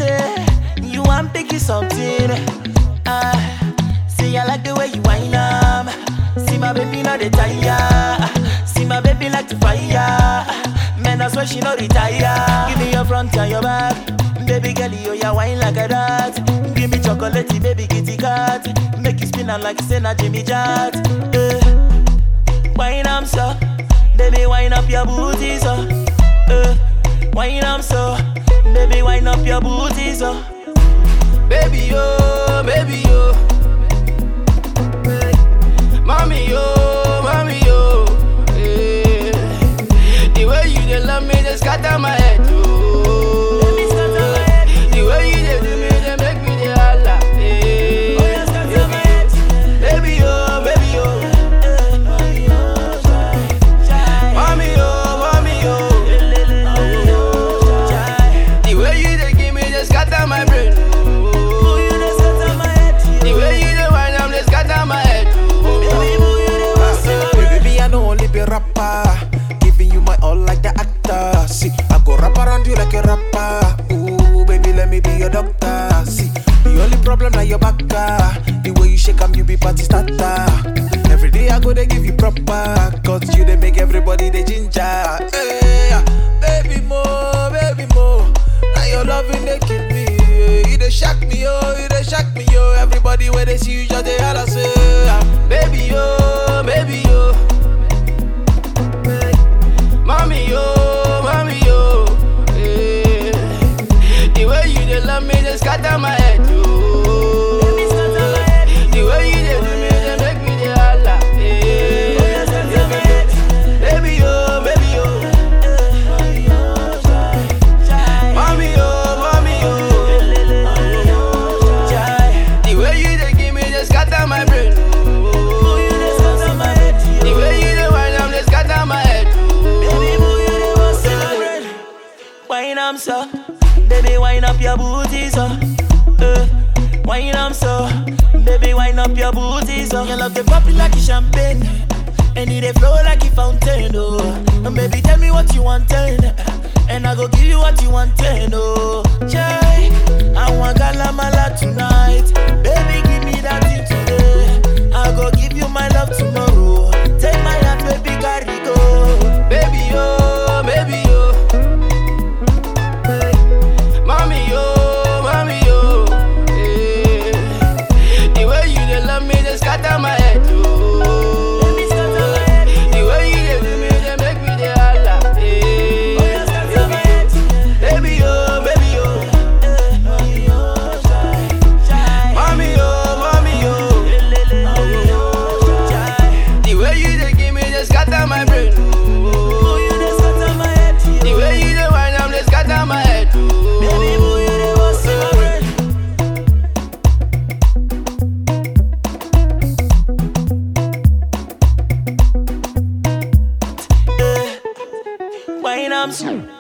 say you want picky something. Ah, see I like the way you whine am. See my baby not the tire. See my baby like to fire. Man, I swear she no retire. Give me your front and your back. Baby girl, you ya wine like a that. Give me chocolate, baby kitty cat. Make you spin out like say na Jimmy Jat. Eh. Wine am so, baby wine up your booty so. Eh. Wine am so, baby wine up your booty so. Baby yo, baby yo. Mommy yo, mommy yo. Eh. The way you dey love me, just scatter my head. Oh. Baby, scatter my head. The way you dey do me, dey make me dey holla. Eh. Oh, yeah, scatter my head. Baby yo, baby yo. Mommy yo, mommy yo. The way you dey give me, just scatter my brain. Oh. The way you dey whine, I'm just scatter my head. Oh. Baby, me, I know only be rapper. Giving you my all like the actor. See, I go rap around you like a rapper. Ooh, baby, let me be your doctor. See, the only problem now your back. ah. The way you shake 'em, you be party starter. Every day I go, they give you proper. Cause you, they make everybody the ginger. Hey, baby, more, baby, more. Now your loving, they kill me. yeah. You they shock me, oh, you they shock me, yo. Everybody where they see you, just they holla say, ah. Baby yo, baby yo. Mommy yo, mommy yo. Eh. The way you dey love me, just scatter my head. Oh. The way you dey do me, dey make me dey holla. Eh. Baby yo, baby yo. Mommy yo, mommy yo. The way you dey give me, just scatter my brain. Oh. The way you dey whine, I'm just scatter my head. Wine am so, baby wine up your booty so. Uh, wine am so, baby wine up your booty so. Your love the pop it like a champagne, and it dey flow like a fountain. Oh, and baby tell me what you want, and I go give you what you want. Oh, Jai, I want galamala tonight, baby give me that thing today. I go give you my love tomorrow. Take my hand, baby carry go. Baby yo, baby yo. Mommy yo, mommy yo. Eh. The way you dey love me, just scatter my head. Oh. Baby, scatter my head. The way you dey do me, dey make me dey holla. Eh. Oh, yeah, scatter my head. Baby yo, baby yo. Mommy yo, mommy yo. The way you dey give me, just scatter my brain. Oh. The way you dey whine, I'm just scatter my head. Oh. Wine am so